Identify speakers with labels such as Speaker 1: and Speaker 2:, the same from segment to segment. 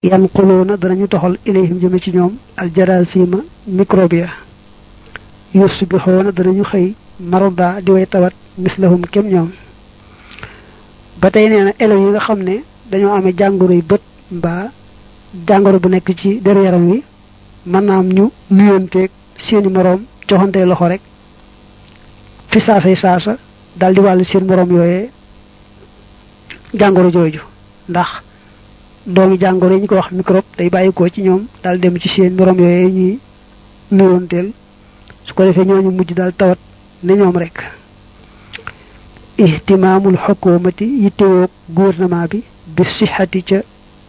Speaker 1: yanquluuna danañu toxal ilayhim jëme ci ñoom aljarasima microbia yusbixoona danañu xëy maroda di way tawat mislahum kem ñoom ba tey nee na élèves yi nga xam ne dañoo amee jàngoro yu bët mbaa jàngoro bu nekk ci deru yaram wi mën naa am ñu nuyonteeg seeni moroom joxante loxo rek fi saasay saasa daal di wàllu seen moroom yooyee jàngoro jooju ndax doomi jàngoro yi ñu ko wax microbe day bàyyikoo ci ñoom daal dem ci seen moroom yooyee ñuy nuyonteel su ko defee ñooñu mujj daal tawat ne ñoom rek ihtimaamul xukumati yittewoo gouvernement bi bi sixati ca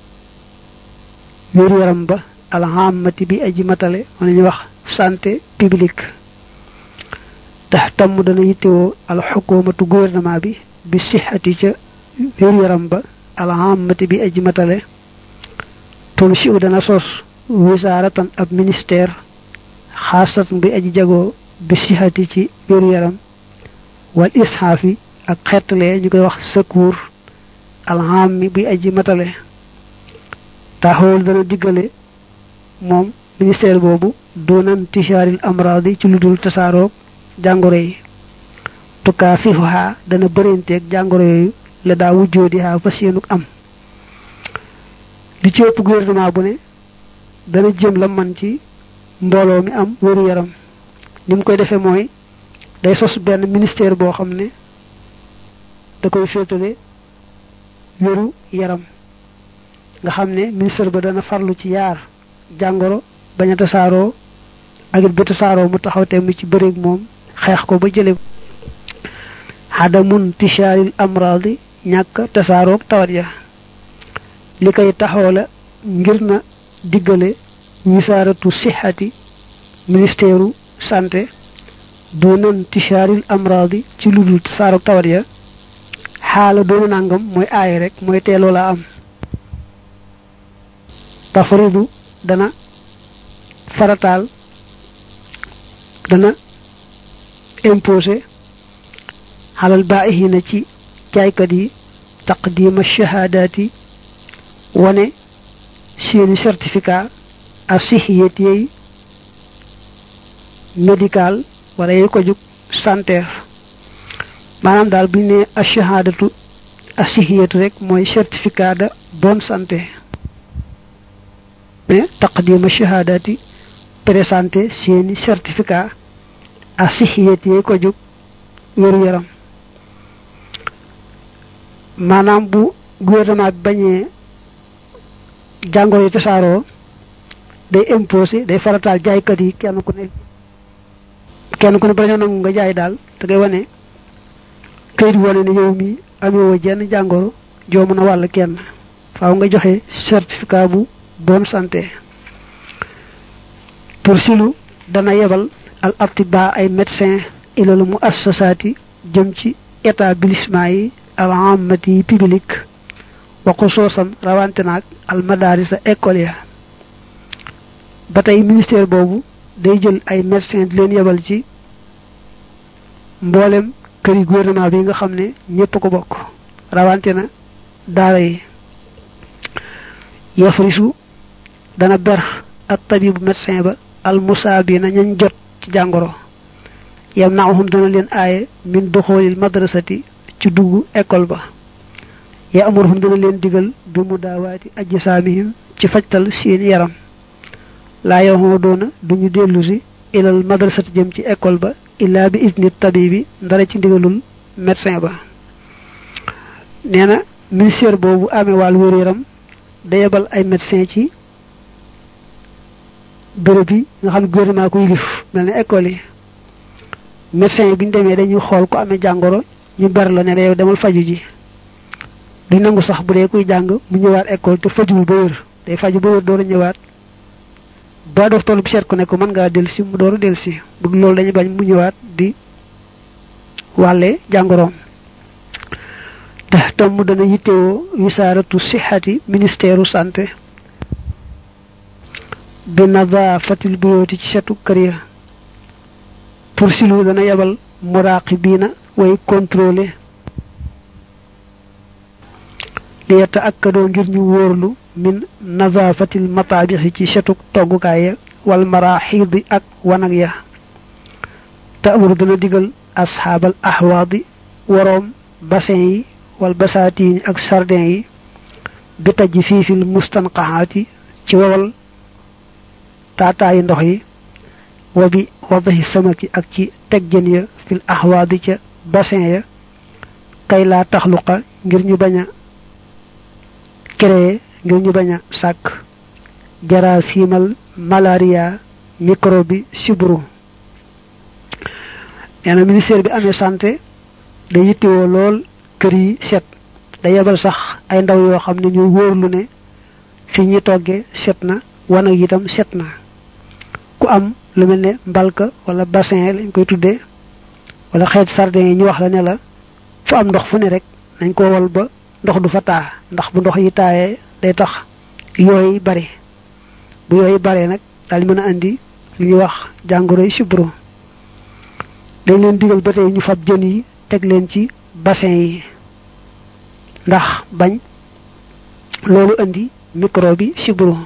Speaker 1: wér yaram ba alhamati bi aji matale wala ñuy wax santé publique tax tamm dana yittewoo alxukumatu gouvernement bi bi sixati ca wér yaram ba alhamati bi aji matale tun si u dana sos wisaaratan ab ministère xaasatan bi aji jagoo bi sixati ci wér yaram wal ishaafi ak xeetale ñu koy wax secours alhammi bi aji matale taxawal dana diggale moom ministère boobu doonan tishaaril amraadi ci lu dul tasaaroog jàngoro yi tukkaa fifuha dana bërinteeg jàngoro yooyu la daa wujjoodi haa fas yéenuk am li ci ëpp gouvernement bu ne dana jëm la man ci mbooloo mi am wéru yaram ni mu koy defee mooy day sos benn ministère boo xam ne da koy féetale wéru yaram nga xam ne ministère ba dana farlu ci yaar jàngoro bañ a tasaaroo ak it ba tasaaroo mu taxaw temm ci bëreeg moom xeex ko ba jële ko xadamun tishaaril amraadi ñàkk tasaaroog tawat ya li koy taxaw la ngir na diggale wisaaratu sixati ministère santé doonan tishaaril amraadi ci lu dul tasaaroog tawat ya xaala doona nangam mooy aay rek mooy teeloo la am tafridu dana farataal dana imposé xalal baihina ci jaaykat yi taqdima shahaadaati wane seeni certificat ak sixiyet yey médical wala yey ko jug sanitaire maanaam daal bu ñu nee ash-shahaadatu as-sihiyatu rek mooy certificat de bonne santé mais taqdima shahaadati présenté seeni certificat as-sihiyat yey ko jug wéru yaram maanaam bu gouvernement bi bañee jàngoro yi tasaaroo day imposé day farataal jaaykat yi kenn ku ne kenn ku ne ba nangu nga jaay daal da ngay wane kayit wane ne yow mi amewoo jenn jàngoro joo mën a wàll kenn faaw nga joxe certificat bu bonne santé pour silu dana yebal al atiba ay médecin ilalu mu assasaati jëm ci établissement yi al amati yi public wa xusuusan rawante naag al madarisa école ya ba tey ministère boobu day jël ay médecin di leen yebal ci mboolem këri gouvernement bi nga xam ne ñépp ko bokk rawante na daara yi yafrisu dana ber ak tabibu médecin ba al musaabina ñañ jot ci jàngoro yam naahum dana leen aaye min duxoolil madrasati ci dugg école ba ya amuruhum dana leen digal bi mu daawaati ajsaamihim ci fajtal seen yaram laa yoxoo doona duñu dellu si ilal madrasati jëm ci école ba illaa bi idni tabibi ndara ci ndigalul médecin ba nee na ministère boobu amee wàllu wér yaram da yebal ay médecin ci béréb yi nga xam ne gouvernement ko yilif mel ne école yi médecin yi bi ñu demee dañuy xool ko amee jàngoro ñu ber la ne la yow demal faju ji duñ nangu sax bu dee kuy jàng mu ñëwaat école te fajuwul ba wér day faju ba wér door a ñëwaat ba docteur bi seet ko ne ko mën ngaa dellu si mu door a dellu si bëgg loolu dañuy bañ mu ñëwaat di wàlle jàngoroom tax tam mu dana yittewoo wisaaratu sixati ministère santé bi nadaafatil buyooti ci setu kër ya pour silu dana yebal muraqibiina way contrôler li yetta akkadoo ngir ñu wóorlu min nazafatil matabixi ci setuk toggukaay ya wal maraxidi ak wanag ya taamuru dana digal asxaabal ahwaadi waroom bassin yi wal basaatiini ak sardin yi bi taj fiifil mustanqahaati ci wowal taataayi ndox yi wa bi wadahi samaki ak ci teg jën ya fil ahwaadi ca bassin ya kay laa taxluqa ngir ñu bañ a créer ngir ñu bañ a sàkk jarasimal malaria microbe sibru nee na ministère bi amee santé da yittewoo lool kër yi set da yebal sax ay ndaw yoo xam ne ñuy wóorlu ne fi ñi toggee set na wanag itam set na ku am lu mel ne mbalka wala bassin lañ koy tuddee wala xeet sardin yi ñu wax la ne la fu am ndox fu ne rek nañ ko wal ba ndox du fa taa ndax bu ndox yi taayee day tax yooyu bare bu yooyu bare nag daal mën a andi lu ñuy wax jàngoro yi sibro dañ leen digal ba tey ñu fab jën yi teg leen ci bassin yi ndax bañ loolu andi micro bi sibro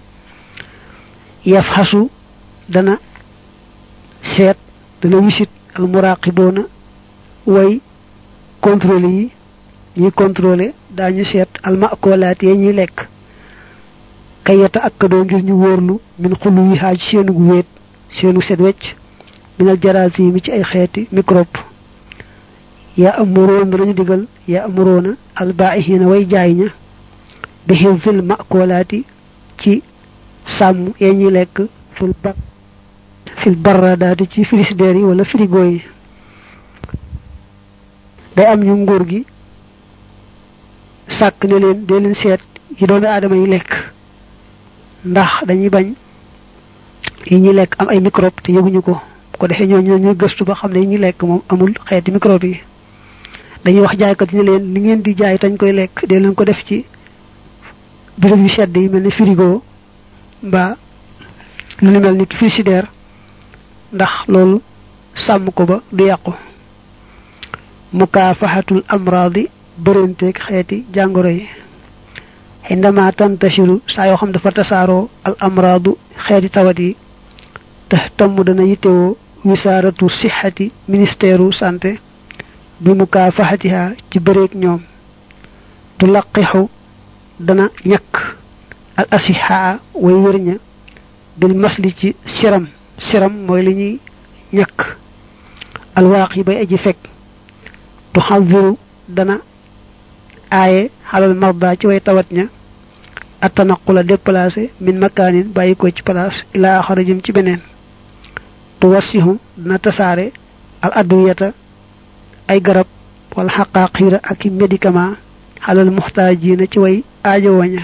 Speaker 1: yaf xasu dana seet dana wisit al muraqiboona way contrôle yi ñuy contrôler daañu seet al maakolaat yi ñuy lekk kayata ak doo ngir ñu wóorlu min xulu yi xaaj seenu gu wéet seenu set wecc minal jaraasi mi ci ay xeeti microbe yaa amuroon danañu digal yaa amuroona al baa'ihiina way jaay ña bi xifzil maakolaati ci sàmm yee ñuy lekk fil bar fil barradaati ci frigidaire yi wala frigo yi day am ñu nguur gi sàkk ne leen dee leen seet yi doomi aadama yi lekk ndax dañuy bañ yi ñuy lekk am ay microbe te yëguñu ko ko defee ñooñu ñuy gëstu ba xam ne yi ñuy lekk moom amul xeeti microbe yi dañuy wax jaaykat yi ne leen li ngeen di jaay tañ koy lekk dee leen ko def ci béréb yu sedd yi mel ni frigo mbaa lu ni mel ni frigidaire ndax loolu sàmm ko ba du yàqu mukaafaxatul amraadi bëranteeg xeeti jàngoro yi xindama tantashiru saa yoo xam dafa tasaaroo al amraadu xeeti tawat yi te tamm dana yittewoo wisaaratu sixati ministère santé bi mukaafaxatiha ci bëreeg ñoom du laqixu dana ñakk al asihaa way wërña bil masli ci siram siram mooy li ñuy ñakk alwaaq yi bay aji fekk du xaziru dana aaye xalal marda ci way tawat ña attanaqula déplacé min makaanin bàyyi ko ci place ilaa axara jëm ci beneen tu wassihu dana tasaare al adwiyata ay garab wala xaqaaqiira ak i médicament xalal muxtaajiina ci way aajo waña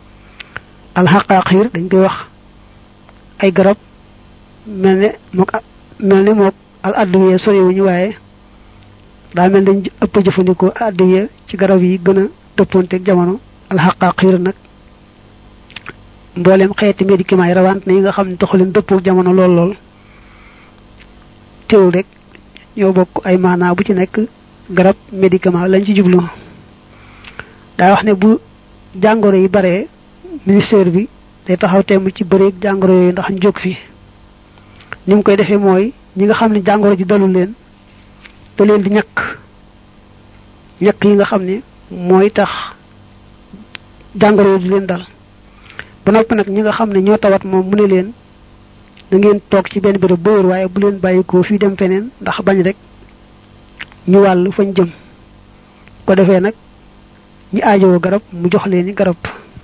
Speaker 1: al xaqaaqiir dañ koy wax ay garab mel ne mook mel ne mook al adwiya soriwuñu waaye daa mel dañ ëpp jëfandikoo addiya ci garab yi gën a dëppoonteeg jamono alxaqaaqiir nag mboolem xeeti médicament yi rawant na yi nga xam ne taxu leen dëppoog jamono lool lool teewul rek ñoo bokk ay maanaa bu ci nekk garab médicament lañ ci jublu daa wax ne bu jàngoro yi bare ministère bi day taxaw temm ci bëreeg jàngoro yooyu ndax ñu jóg fi ni mu koy defee mooy ñi nga xam ne jàngoro ji dalul leen da leen di ñàkk ñàkk yi nga xam ne mooy tax jàngoro di leen dal ba noppi nag ñi nga xam ne ñoo tawat moom mu ne leen da ngeen toog ci benn béréb ba wër waaye bu leen bàyyikoo fii dem feneen ndax bañ rek ñu wàll fañ jëm ko defee nag ñi aajowoo garab mu jox leen ni garab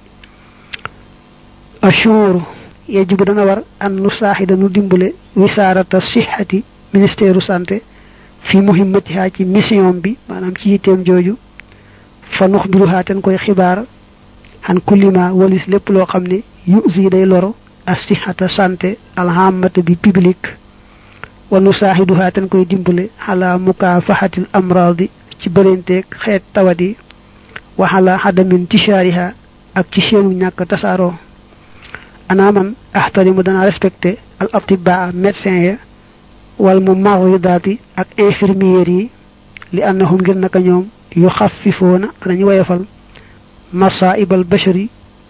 Speaker 1: ashuru yajibu dana war an nu saaxi danu dimbale wisaarata sixati ministère santé fi muhimmatiha ci mission bi maanaam ci yitteem jooju fa nux biruhaa ten koy xibaar xan kullima walis lépp loo xam ne yusi day loro assihata santé alhamata bi public wa nu saaxiduhaa ten koy dimbale xala mukaafaxatil amradi ci bërenteeg xeet tawat yi wa xala xadamin tishaariha ak ci seenu ñàkk tasaaroo ana man axtarimu dana respecté al atibaa médecin ya wal mu maridaati ak infirmières yi li annahum ngir naka ñoom yu xafifoona danañu woyofal masaibal bashari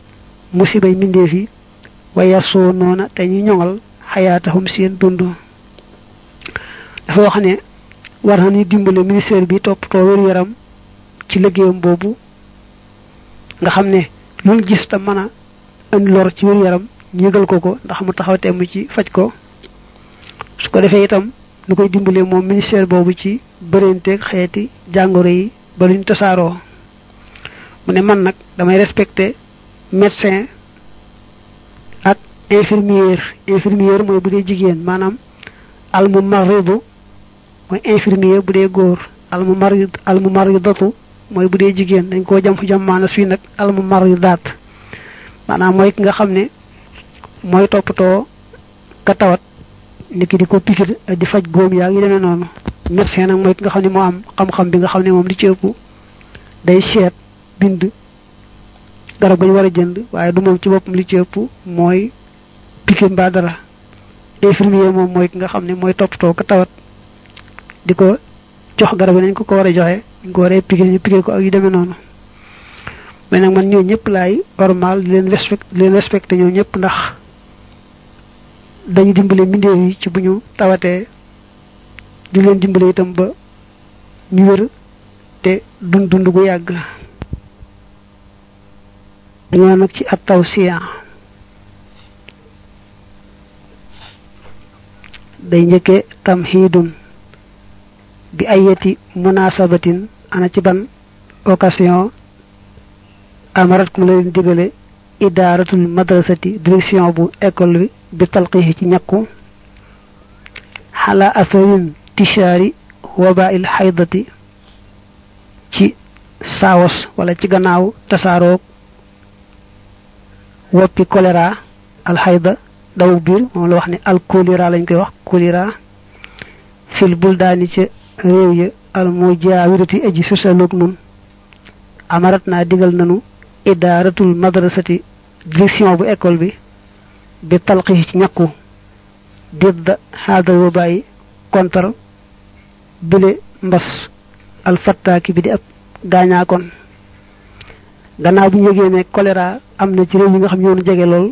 Speaker 1: musibay mbindeef yi waya soo noona te ñu ñoŋal xayaatahum seen dund dafa wax ne war na ñu dimbale ministère bi toppatoo wér yaram ci liggéeyam boobu nga xam ne lu gis te mën a indi lor ci wér yaram ñu yëgal ko ko ndax mu taxaw temm ci faj ko su ko defee itam nu koy dimbale moom ministère boobu ci bërenteeg xeeti jàngoro yi ba luñ tasaaroo mu ne man nag damay respecté médecin ak infirmière infirmière mooy bu dee jigéen maanaam almu maridu mooy infirmier bu dee góor almu marid almu maridatu mooy bu dee jigéen dañ koo jam fu jam maana fii nag almu maridaat maanaam mooy ki nga xam ne mooy toppatoo ka tawat nit ki di ko pikir di faj góom yaa ngi demee noonu médecin nag mooy ki nga xam ne moo am xam-xam bi nga xam ne moom li ci ëpp day seet bind garab gañ war a jënd waaye du moom ci boppam li ci ëpp mooy pikir mbaa dara infirmier moom mooy ki nga xam ne mooy toppatoo ka tawat di ko jox garab nañ ko ko war a joxe ñu ko waree pikir ñu pikir ko ak yu demee noonu mais nag man ñoo ñëpp laay normal di leen respect di leen respecté ñoo ñëpp ndax dañu dimbale mbindeef yi ci bu ñu tawatee di leen dimbale itam ba ñu wér te dund dund gu yàgg ñoo nag ci at taw siya day njëkke tamhidun bi ayati munasabatin ana ci ban occasion amarat ku la leen digale idaaratul madrasati direction bu école bi bi talqiixi ci ñakku xala atharin tishaari wabail xaydati ci saawos wala ci gannaaw tasaaroog woppi choléra alxayda daw biir moom la wax ne al choléra lañ koy wax choléra fil buldaani ca réew ya al mujaawirati aji sosaloog nun amarat naa digal nanu idaaratul madrasati direction bu école bi bi talqi ci ñakku didda haadal wa bàyyi kontar bile mbas alfattaaki bi di ab gaañaakon gannaaw bu ñu yëgee ne choléra am na ci réew yi nga xam ñoonu jege lool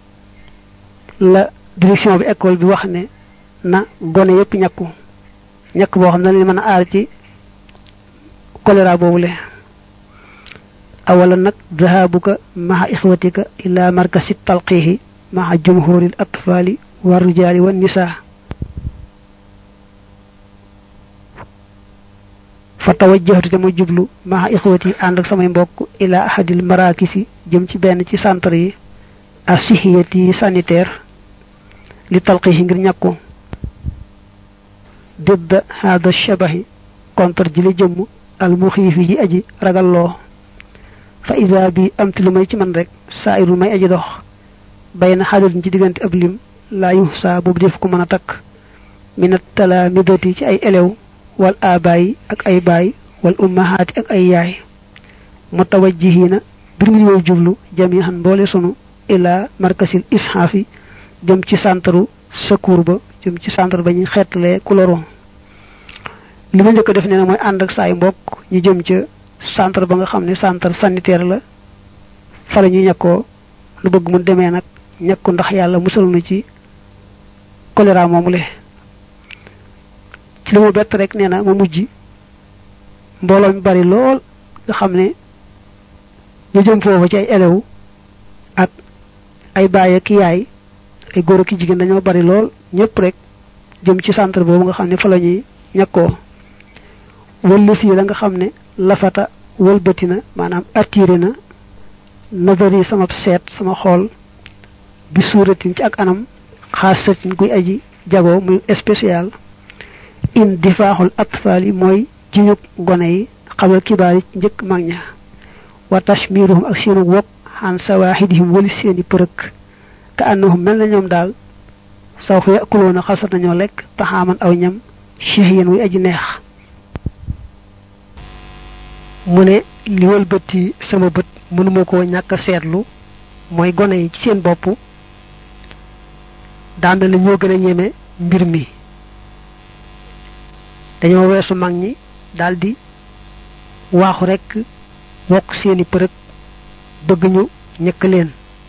Speaker 1: la direction bi école bi wax ne na gone yépp ñakku ñakk boo xam ne leen mën a aar ci choléra boobule awalan nag dhahabuka maha ixwatika ila markasi talqihi maha jumhuril atfali wa rijali wa nisa fa tawajjahtu te ma jublu maha ixwati ànd ak samay mbokk ila ahadil marakisi jëm ci benn ci centre yi asihiyati sanitaire li talqihi ngir ñàkku didda hada shabahi contre ji li jëmm al muxiifi ji aji ragalloo fa ida bi amti lu may ci man rek saa iru may aji dox bay na xadalin ci diggante ab lim laa yu saa boobu def ko mën a takk minat talaamidati ci ay elew wal abaay ak ay baay wal ummahaati ak ay yaay mutawajjihiina bir ngi way jublu jamihan mboole sunu ila markasil ishaafi jëm ci santaru secours ba jëm ci centre ba ñuy xeetlee kuloro li ma njëkk def nee na mooy ànd ak saay mbokk ñu jëm ca centre ba nga xam ne centre sanitaire la fa la ñu ñàkkoo lu bëgg mu demee nag ñàkku ndax yàlla musal nu ci choléra moomu le ci li mu bett rek nee na ma mujj mbooloo mi bari lool nga xam ne ñu jëm foofu ci ay élèves ak ay baay ak yaay ay góor ak jigéen dañoo bari lool ñëpp rek jëm ci centre boobu nga xam ne fa la ñuy ñàkkoo wëllës yi la nga xam ne lafata wëlbati na maanaam attiré na nazari sama seet sama xool bi suuratin ci ak anam xaasatin kuy aji jago muy spécial in difaaxul atfaal yi mooy jiñug gone yi xabal kibaar yi njëkk mag ña wa tashmiruhum ak seenu wokk xan sawaaxidihim wali seeni përëk ka annahum mel na ñoom daal saw fa yakuloona xalsat nañoo lekk taxaaman aw ñam cheikh wuy aji neex mu ne li wëlbati sama bët mënuma koo ñàkk a seetlu mooy gone yi ci seen bopp daan na ñoo gën a ñeme mbir mi dañoo weesu mag ñi daldi waaxu rekk wokk seeni përëg bëgg ñu ñëkk leen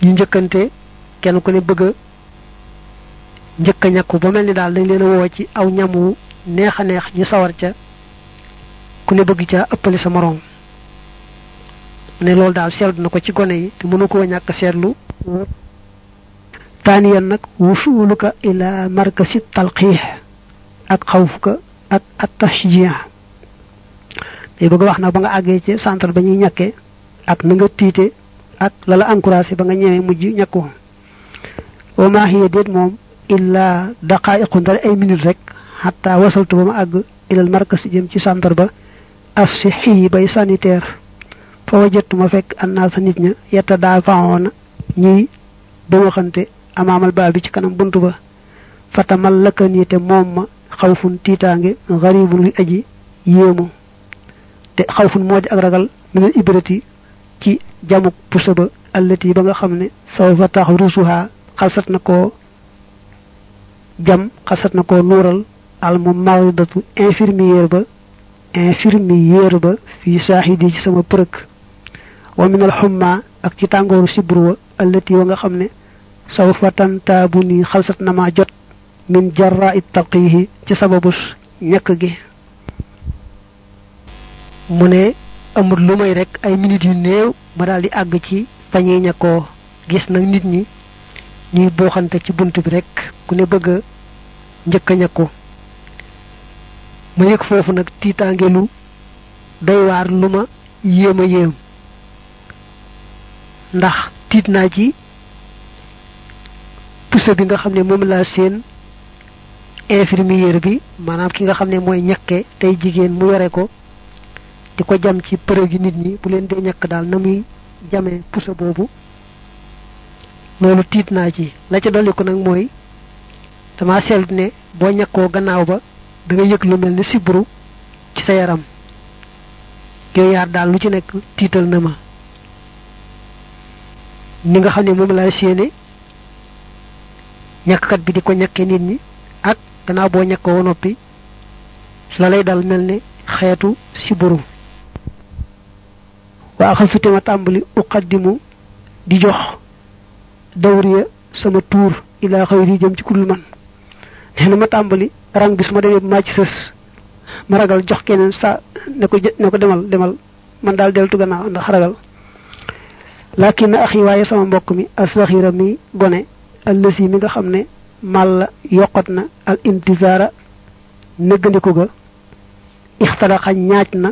Speaker 1: ñu njëkkante kenn ku ne bëgg a njëkk a ñàkku ba mel ni daal dañ leen a woo ci aw ñam wu neex a neex ñu sawar ca ku ne bëgg ca ëppale sa moroom ne loolu daal seetlu na ko ci gone yi te mënu koo ñàkk seetlu taaniyan nag wusuuluka ila markasi talqiix ak xawfuka ak at tashjia day bëgg wax na ba nga àggee ci centre ba ñuy ñàkkee ak na nga tiite ak la la encouragé ba nga ñëwee mujj ñàkku wa maa hiya déet moom illa daqaa'iqu ndare ay minute rek xataa wasaltu ba ma àgg ilal markas jëm ci centre ba as-sihhi bay sanitaire fa wajatu ma fekk annaasa nit ña yetta daa faxoona ñuy ba waxante amaamal baa bi ci kanam buntu ba fatamal lëkkanii te moom ma xawfun tiitaange garibun luy aji yéemu te xawfun moo di ak ragal minal ibrati ci jamuk pusa ba allati ba nga xam ne saw fa tax rusuha xalsat na koo jam xalsat na koo nuural al mu maridatu infirmière ba infirmière ba fii saaxidi ci sama përëg wa minal xumma ak ci tàngooru sibru wa allati wa nga xam ne saw fa tantaabu nii xalsat na maa jot min jarra it talqihi ci sababus ñàkk gi mu ne amul lu may rek ay minutes yu néew ma daal di àgg ci fañuy ñàkkoo gis nag nit ñi ñuy booxante ci bunt bi rek ku ne bëgg a njëkk a ñàkku ma yëg foofu nag tiitaange lu doy waar lu ma yéem a yéem ndax tiit naa ci puso bi nga xam ne moom laa seen infirmière bi maanaam ki nga xam ne mooy ñakke tey jigéen mu yore ko di ko jam ci përëg gi nit ñi bu leen dee ñàkk daal na muy jamee puso boobu loolu tiit naa ci la ca dolli ko nag mooy dama seetlu ne boo ñàkkoo gannaaw ba da nga yëg lu mel ni sibru ci sa yaram yooyu yaar daal lu ci nekk tiital na ma ni nga xam ne moom laa séene ñàkkkat bi di ko ñàkke nit ñi ak gannaaw boo ñàkkoo noppi la lay dal mel ne xeetu sibru waa xalsute ma tàmbali uqaddimu di jox dawriya sama tuur ilaa xëyri jëm ci kudul man nee na ma tàmbali rang bis ma demee maa ci sës ma ragal jox keneen sa ne ko ne ko demal demal man daal deltu gannaaw ndax ragal laakin na axi waaye sama mbokk mi asaxira mi gone allësi mi nga xam ne màlla yokkat na al intizaara nëggandiku ga ixtalaxa ñaaj na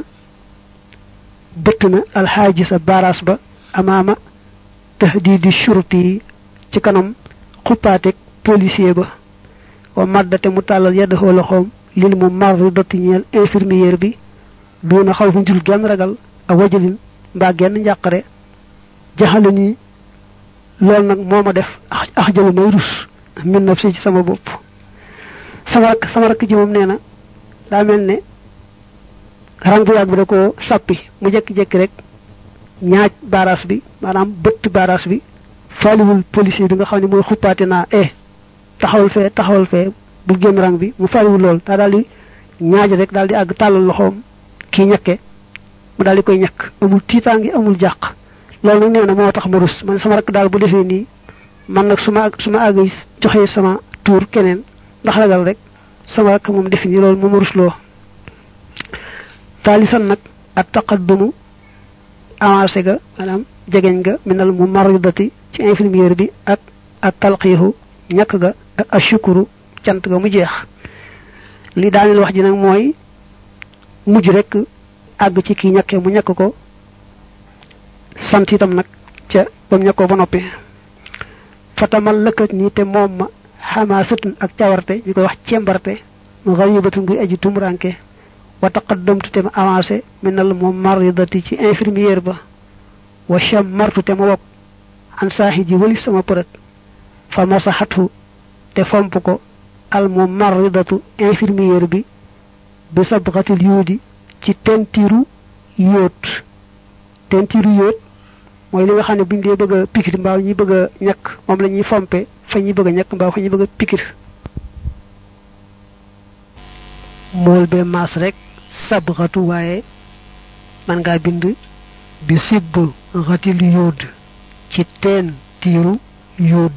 Speaker 1: bëtt na alxaaji sa baras ba amaama tahdidi shurti yi ci kanam xuppaateeg policier ba wa maddate mu tàllal yedd xoo loxoom lil mu marri dotti ñeel infirmière bi duuna xaw fu njul genn ragal ak wajalin mbaa genn njàqare jaxale ni loolu nag moo ma def ax jëlu may rus min naf si ci sama bopp sama rakk sama rakk ji moom nee na daa mel ne rang bu yàgg bi da ko sàppi mu jekki-jekki rek ñaaj baras bi maanaam bëtt baras bi faaliwul policier bi nga xam ne mooy xuppaate naa eh taxawal fee taxawal fee bu génn rang bi mu faaliwul lool daa daal di ñaaj rek daal di àgg tàllal loxoom kii ñakke mu daal di koy ñakk amul tiitaangi amul jàq loolu nag nee na moo tax ma rus man sama rakk daal bu defee nii man nag su ma su ma àgg joxee sama tuur keneen ndax ragal rek sama rakk moom defi nii loolu moom rus loo taalisan nag ak taqaddumu avancé ga maanaam jegeñ ga minal mu maridati ci infirmière bi ak ak talqiixu ñàkk ga ak ashukuru cant ga mu jeex li daaneel wax ji nag mooy mujj rek àgg ci kii ñàkkee mu ñàkk ko sant itam nag ca ba mu ñàkkoo ba noppi fatamal lëkkat nii te moom ma xamaa sëtun ak cawarte ñu koy wax cembarte mu xaribatun nguy aji tumuranke wa taqaddamtu te ma avancé minal mu maridati ci infirmière ba wa chammartu te ma wokk an saaxi ji wëlis sama përët fa masaxatu te fomp ko al mu maridatu infirmière bi bi sabxatil yuudi ci tentiru yóot tentiru yóot mooy li nga xam ne buñ dee bëgg a pikir mbaaw ñi bëgg a ñàkk moom la ñuy fompe fa ñuy bëgg a ñàkk mbaaw fa ñuy bëgg a pikir mool bee maas rek sabxatu waaye man ngaa bind bi sibb xatil yóod ci teen tentiiru yóod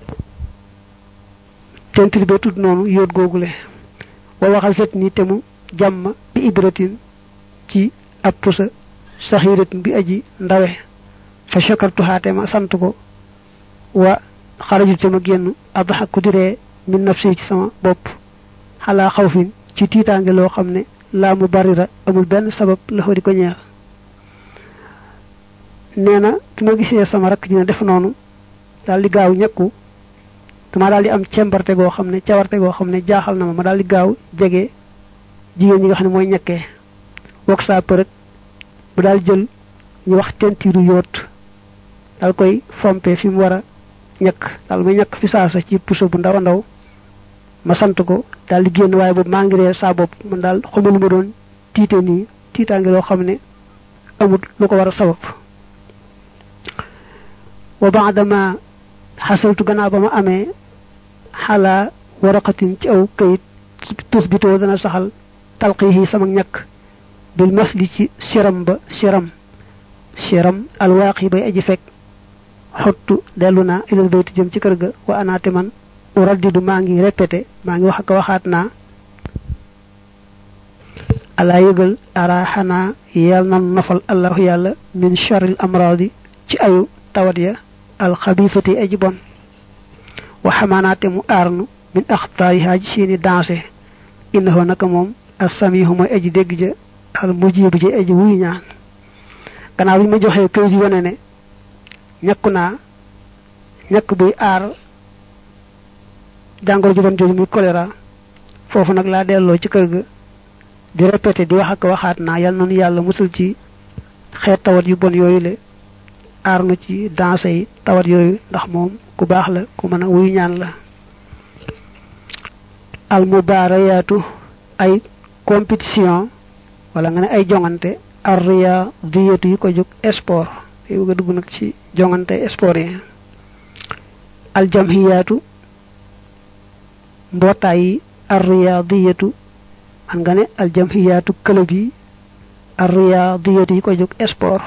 Speaker 1: tentir bee tudd noonu yóot googule wa waxal set ni te mu jàmm bi ibratin ci ab pusa saxiratin bi aji ndawe fa shakartuhaate ma sant ko wa xarajut te ma génn adxaku diree min nafsi ci sama bopp xalaa xawfin ci tiitaange loo xam ne laa mu barira amul benn sabab la fa di ko ñeex nee na bi ma gisee sama rakk dina def noonu daal di gaaw ñekku dama daal di am cembarte goo xam ne cawarte goo xam ne jaaxal na ma ma daal di gaaw jege jigéen ñi nga xam ne mooy ñekkee wok saa përëg bu daal jël ñu wax tentiiru yóot daal koy fompe fi mu war a ñekk daal may ñekk fi saasa ci puso bu ndaw a ndaw ma sant ko daal di génn waaye boobu maa ngi reer saa bopp man daal xamul lu ma doon tiite nii tiitaange loo xam ne amul lu ko war a sabab wa baadama xasaltu gannaaw ba ma amee xalaa waraqatin ci aw kayit tusbitoo dana saxal talqihi sama ñàkk bil masli ci siram ba siram siram alwaaqi bay aji fekk xottu dellu naa ilal bayti jëm ci kër ga wa anaate man uraddidu maa ngi répété maa ngi wax ak waxaat naa alaa yëgal ara xanaa yal nan nafal allahu yàlla min charril amradi ci ayu tawat ya alxabisati aji bon wa xamaanaate mu aarnu min axtaarihaa ji seeni danse innahu naka moom assamihu mooy aji dégg ja al mujibu ji aji wuyu ñaan gannaaw bi ma joxee këy ji wane ne ñakku naa ñakk buy aar jàngoro ju bon jooju muy choléra foofu nag laa delloo ci kër ga di répété di wax ak waxaat naa yal nanu yàlla musul ci xeet tawat yu bon yooyu le aar nu ci danse yi tawat yooyu ndax moom ku baax la ku mën a wuyu ñaan la al mubaarayaatu ay compétition wala nga ne ay jongante arriya diyatu yi ko jóg sport yi bëgg a dugg nag ci jongante sport yi al jamhiyaatu mbootaay yi arriyadiyatu man nga ne al jamhiyaatu club yi arriyadiyatu yi ko jóg sport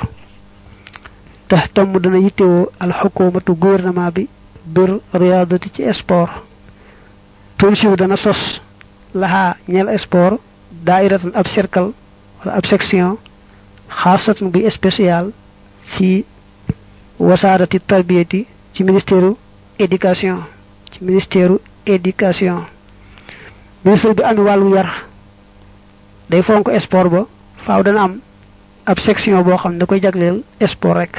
Speaker 1: tax tam dana yittewoo al xukumatu gouvernement bi bir riyadati ci sport tunsiw dana sos laxaa ñeel sport daairatan ab cercle wala ab section xaasatan buy spécial fii wasaarati tarbiyati ci ministère éducation ci ministère éducation ministre bi amee wàllu yar day fonk sport ba faaw dana am ab section boo xam ne da koy jagleel sport rek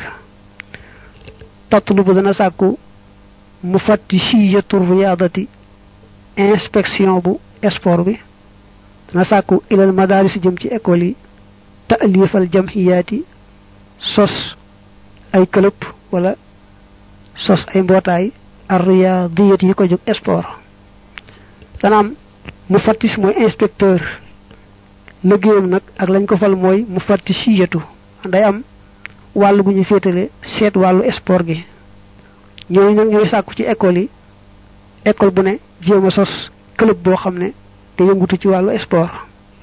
Speaker 1: tatlu bu dana sàkku mu fatti siyatu riyaadati inspection bu sport bi dana sàkku ilal madaris jëm ci école yi taalifal jamhiyaati sos ay club wala sos ay mbootaay arriyadiyat yi ko jóg sport dana am mu fattis mooy inspecteur liggéeyam nag ak lañ ko fal mooy mu fatti siyatu day am wàllu gu ñu féetale seet wàllu sport gi ñooñu nag ñooy sàkku ci école yi école bu ne jéem a sos club boo xam ne te yëngutu ci wàllu sport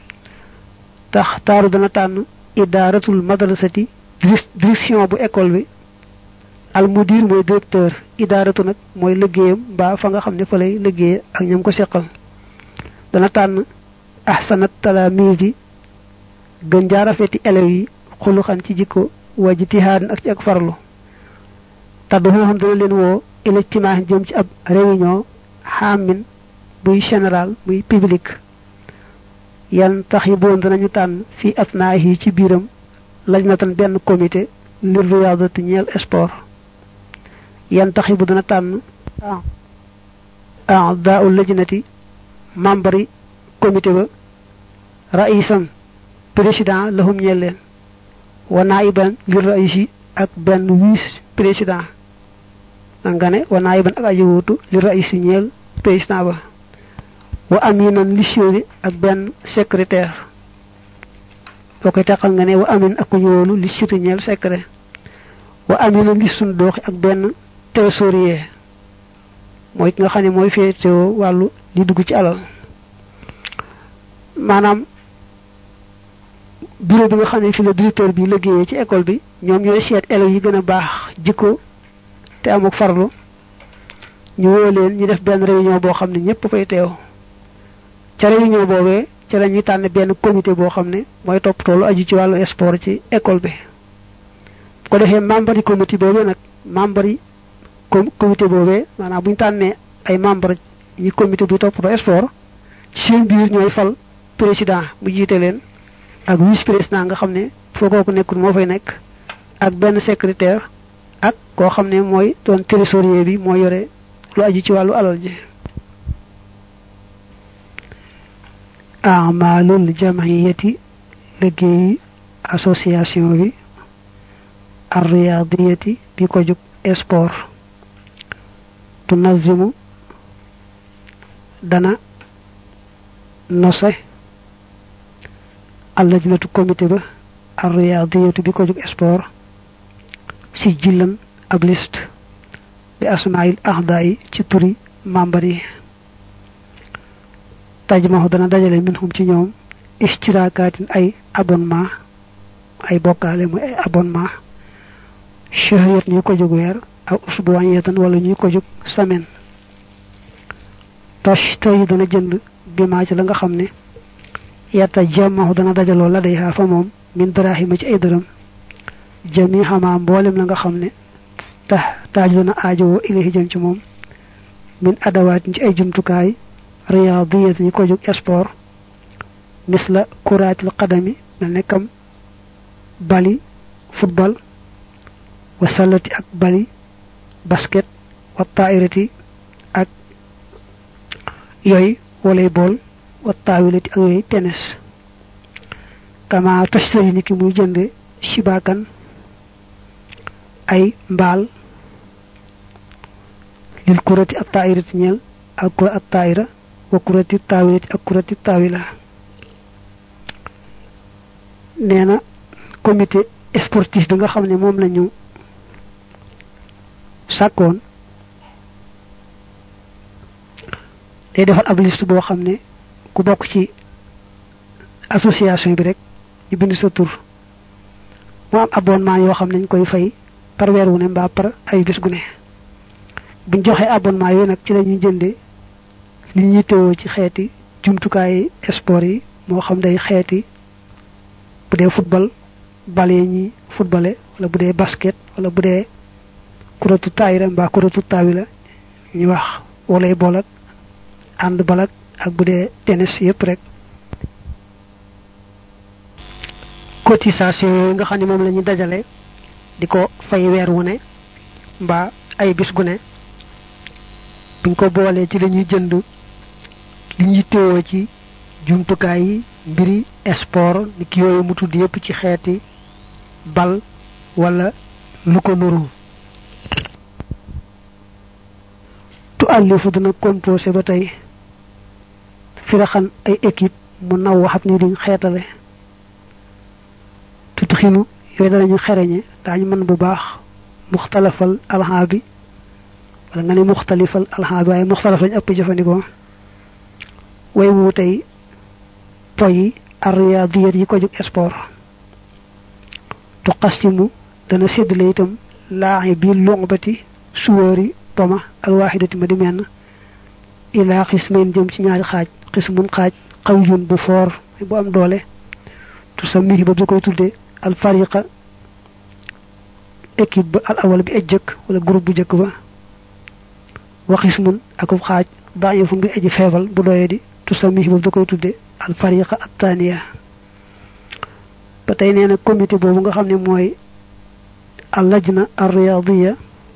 Speaker 1: tax taaru dana tànn idaaratul madrasati direction bu école bi al mudir mooy directeur idaaratu nag mooy liggéeyam mbaa fa nga xam ne fa lay liggéey ak ñam ko seqal dana tànn ahsanat talaamiidi gën jaarafeti élèves yi xuluxan ci jikko wa jitihaadan ak ci ak farlu taddu moo xam dana leen woo ilijtimaax jëm ci ab réunion xaamin buy général muy public yan tax yi boon danañu tànn fii asnaa yi ci biiram laj na tan benn comité lir riyaadati ñeel sport yan tax yi bu dana tànn a'daa'u lajnati membre yi comité ba raïsan président lahum ñeel leen wa naiban lir raïsi ak benn vice président nan nga ne wa naiban ak aji wuutu lir raïsi ñeel président ba wa aminan li chéri ak benn secrétaire boo koy teqal nga ne wa amin ak ñu wóolu li chéri ñeel secret wa aminan li sun dooxi ak benn trésorier mooy ki nga xam ne mooy féetewoo wàllu li dugg ci alal maanaam bureau bi nga xam ne fi la directeur bi liggéeyee ci école bi ñoom ñooy seet élèves yi gën a baax jikko te te amuk farlu ñu woo leen ñu def benn réunion boo xam ne ñëpp fay teew ca réunion boobee ca la ñuy tànn benn comité boo xam ne mooy toppatoo lu aju ci wàllu sport ci école bi bu ko defee membre yi comité boobee nag membre yi comité boobee maanaam bu ñu tànnee ay membre yi comité bi toppatoo sport ci seen biir ñooy fal président mu jiite leen ak vice président nga xam ne foo kooku nekkul moo fay nekk ak benn secrétaire ak koo xam ne mooy doon trésorier bi moo yore lu aju ci wàllu alal ji amalul jamiyati liggéeyi association bi arriyadiyati bi ko jóg sport tunazimu dana nose allajnatu comité ba arriyadiyatu bi ko jóg sport si jillan ab liste bi asmail ahda yi ci turi membre yi tajmaxu dana dajale minhum ci ñoom istirakatin ay abonnement ay bokkaale muy ay abonnement shahriyat ñuy ko jóg weer aw usbuwanyatan wala ñuy ko jóg semaine tashtari dana jënd bi maa ci la nga xam ne yata jamaxu dana dajaloo la day xaa fa moom min darahima ci ay dërëm jami xamaa mboolem la nga xam ne tax taaju dana aajowoo ilahi jëm ci moom min adawaat ci ay jumtukaay riyadiyat ñi ko jóg sport misla kuraatil qadami mel ne kam bali football wa sallati ak bali basket wa tairati ak yooyu volleyball wa taawilati ak yooyu tennis kama tashtari ni ki muy jënde shibakan ay mbaal lil kurati ak tairati ñeel ak kura ak taira wa kurati taawilati ak kurati taawila nee na comité sportif bi nga xam ne moom la ñu sàkkoon day defal ab liste boo xam ne ku bokk ci association bi rek ñu bind sa tur mu am abonnement yoo xam ne ñu koy fay par weer wu ne mbaa par ay bis gu ne buñ joxee abonnement yooyu nag ci la ñuy jënde li ñuy teewoo ci xeeti jumtukaay sport yi moo xam day xeeti bu dee football bal yi ñuy footballé wala bu dee basket wala bu dee kuratu taayira mbaa kuratu taawi la ñu wax walay bool ak ànd balak ak bu dee tennis yépp rek cotisation yooyu nga xam ne moom la ñuy dajale di ko fay weer wu ne mbaa ay bis gu ne buñ ko boolee ci lañuy jënd li ñuy téewoo ci jumtukaay yi mbiri sport ni ki yooyu mu tudd yépp ci xeeti bal wala lu ko nuru tu àllifu dina composé ba tey firaxan ay équipe mu naw waxat ni duñ xeetale tutu xinu yooyu danañu xereñe daañu mën bu baax muxtalafal alxaa bi wala nga ne muxtalifal alxaa bi waaye muxtalaf lañ ëpp jëfandikoo way wu tey poyi arriyadiyat yi ko jóg sport tu xastimu dana séddale itam laaxi bi luxbati suwóori poma alwaxidati ma di menn ilaa xismayn jëm ci ñaari xaaj xismun xaaj xawjun bu foor bu am doole tu sa mihi ba da koy tudde al fariqa équipe ba al awal bi aj jëkk wala groupe bu jëkk ba wa xismun akub xaaj daayifun bi aji feebal bu doye di tu sa mihi ba da koy tudde al fariqa at taniya ba tey nee na comité boobu nga xam ne mooy al lajna ar riyadiya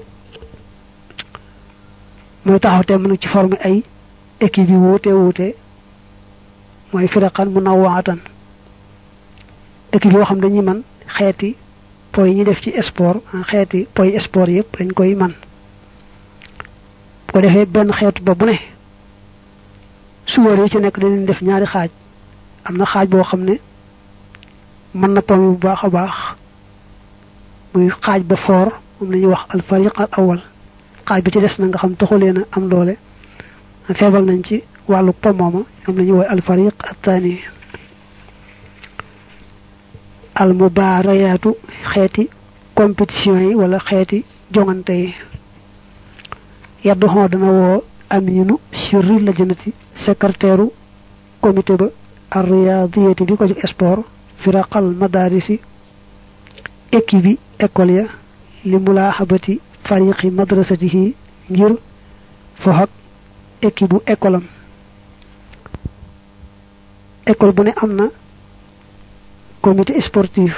Speaker 1: mooy taxaw te mën ci former ay équipe yi wuute wuute mooy firaqan munawwaatan équipe yoo xam dañuy man xeeti poy yi ñuy def ci sport xeeti poy sport yëpp dañ koy man bu ko defee benn xeetu ba bu ne suwar yi ci nekk dañuy def ñaari xaaj am na xaaj boo xam ne mën na pomi bu baax a baax muy xaaj ba foor moom la ñuy wax al fariq al awal xaaj bi ci des na nga xam taxulee na am doole feebal nañ ci wàllu pomooma ñoom la ñuy woy al fariq al thani al mubaarayaatu xeeti compétition yi wala xeeti jongante yi yaddu xoo dana woo aminu sirri la jënati secrétaire comité ba arriyadiyati bi ko jóg sport firaqal madarisi équipe bi école ya li mulaaxabati fariqi madrasatihi ngir fox ak équipe bu école am école bu ne am na comité sportif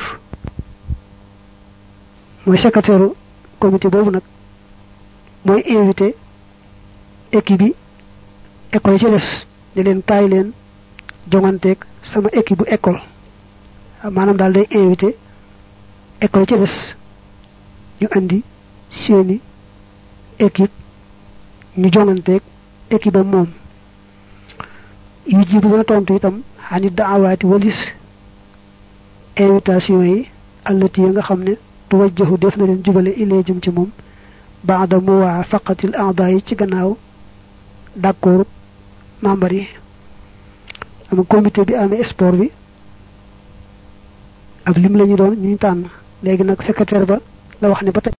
Speaker 1: mooy secrétaire comité boobu nag mooy invité équipe bi école yi ci des ne leen kaay leen jonganteeg sama équipe bu école maanaam daal day invité école yi ci des ñu andi seeni équipe ñu jonganteeg équipe am moom yu jibu dana tontu itam xanit daawaati walis invitation yi allati ya nga xam ne tuwajjahu def na leen jubale ilee jëm ci moom baada muwaafaqatil aada yi ci gannaaw d'accord membre yi am comité bi amee sport bi ab lim la ñu doon ñu tànn léegi nag secrétaire ba la wax ne ba tey